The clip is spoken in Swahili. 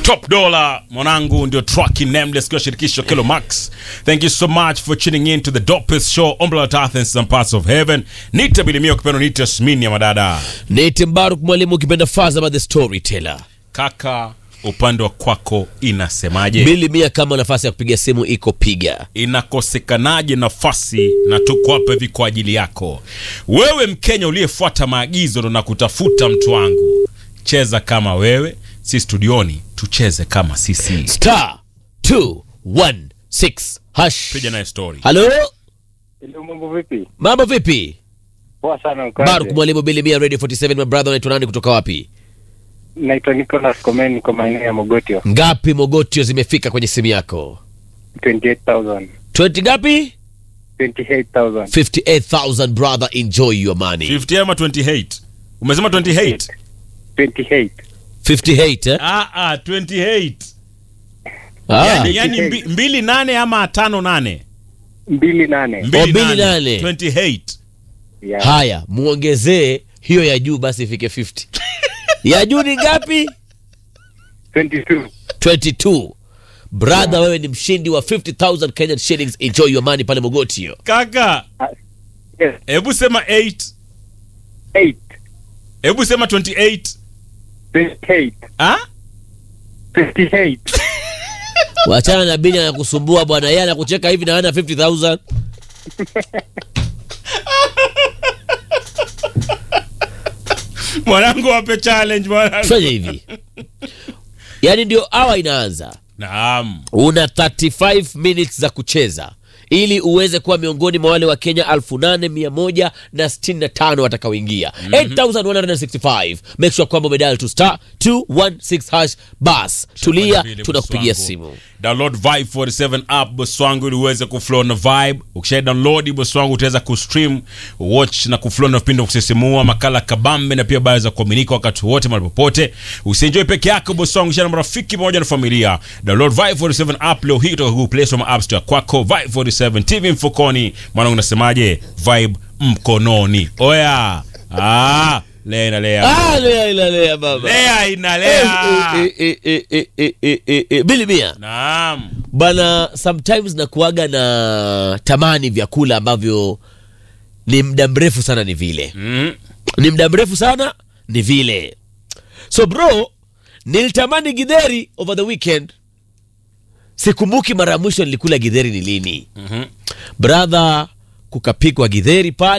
top dollar mwanangu ndio track nameless kwa shirikisho Kilo Max thank you so much for tuning in to the dopest show on planet earth and some parts of heaven nita bilimio kipendo nita smini ya madada Nate Mbaruk mwalimu ukipenda Fazama the storyteller. kaka upande wa kwako inasemaje Bili mia kama nafasi ya kupiga simu iko piga. inakosekanaje nafasi na tuko hapa hivi kwa ajili yako wewe mkenya uliyefuata maagizo ndo nakutafuta mtu wangu cheza kama wewe si studioni tucheze kama sisi Star 216 hash. piga naye story Halo, Hello, mambo vipi? mambo vipi? Poa sana ukaje? Baruk mwalimu Bili mia Radio 47 my brother unaitwa nani kutoka wapi? Naitwa Nicholas Komen, niko maeneo ya Mogotio. Ngapi mogotio zimefika kwenye simu yako? 28,000. 20 ngapi? 28,000. 58,000 brother enjoy your money. 50 ama 28 umesema 28 28. 58 eh? ah, ah, 28 Ah. yani, yani mbi, mbili nane ama tano nane mbili nane. mbili nane. 28 Yeah. Haya, muongezee hiyo ya juu basi ifike 50. ya juu ni ngapi? 22. 22. Brother, wewe ni mshindi wa 50,000 Kenyan shillings. Enjoy your money pale Mogotio. kaka Yes. hebu sema 8 8. hebu sema 28 28. ah? 58. Wachana na Bini anakusumbua bwana, yeye anakucheka hivi na ana 50,000. mwanangu wape challenge mwanangu Fanya hivi. Yaani ndio awa inaanza. naam Una 35 minutes za kucheza ili uweze kuwa miongoni mwa wale wa Kenya 8165 watakaoingia 8165 make sure kwamba umedial to star 216 hash bas tulia Vile, tunakupigia boss wangu. simu download vibe 47 app boss wangu ili uweze kuflow na vibe ukisha download boss wangu utaweza kustream watch na kuflow na vipindi vya kusisimua makala kabambe na pia habari za kuaminika wakati wote mahali popote usienjoy peke yako boss wangu share na marafiki pamoja na familia download vibe 47 app leo hii kutoka Google Play Store ama App Store kwako vibe 47 TV mfukoni mwanangu nasemaje vibe mkononi oya ah lea inalea ah lea ila lea baba lea inalea Eh, eh, eh, eh, eh, eh, eh, eh. bili mia naam bana sometimes nakuaga na tamani vyakula ambavyo ni muda mrefu sana ni vile mm. ni muda mrefu sana ni vile so bro nilitamani gidheri over the weekend sikumbuki mara ya mwisho nilikula gidheri ni lini Mhm. brother kukapikwa gidheri pale